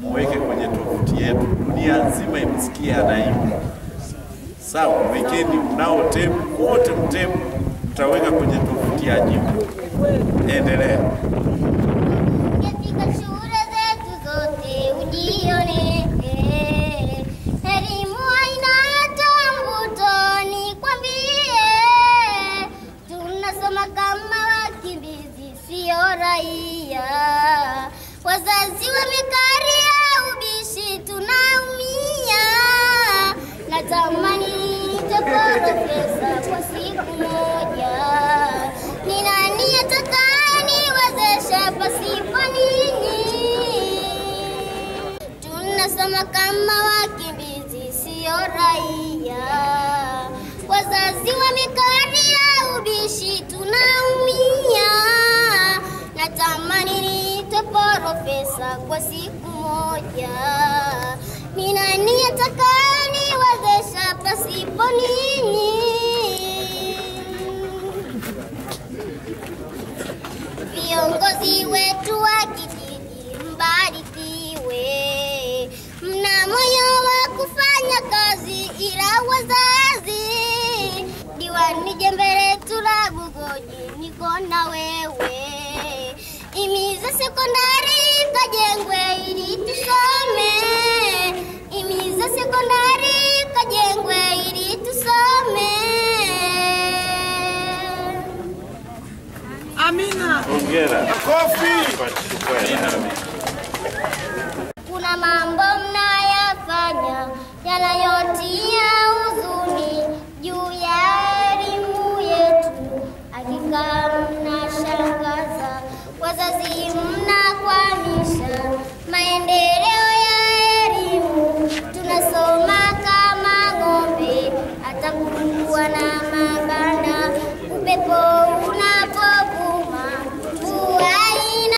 muweke kwenye tovuti yetu, dunia nzima imsikie anaimba. Sawa, wekeni mnao tepu wote, mtepu mtaweka kwenye tovuti ya jimbo. Endelea. Katika shule zetu zote ujione, elimu haina hata mvuto, nikwambie, tunasoma kama wakimbizi, sio raia. Wazazi wamekaria ubishi, tunaumia. Natamani nitapata pesa kwa siku moja. Ni nani atakayeniwezesha pasipo ninyi? Tunasoma kama wakimbizi, sio raia. Wazazi wamekaria ubishi, tunaumia. Natamani niitwe profesa kwa siku moja. Ni nani atakayeniwezesha pasipo ninyi? Viongozi wetu wa kijiji mbarikiwe, mna moyo wa kufanya kazi, ila wazazi, diwani jembe letu la Bugoji, niko na wewe, imiza sekondari kajengwe ili tusome, imiza sekondari kajengwe ili tusome. Hongera. Kofi. Kuna mambo mnayafanya yanayotia huzuni juu ya elimu yetu, hakika mnashangaza. Wazazi mnakwamisha maendeleo ya elimu, tunasoma kama ng'ombe, hata kuwa na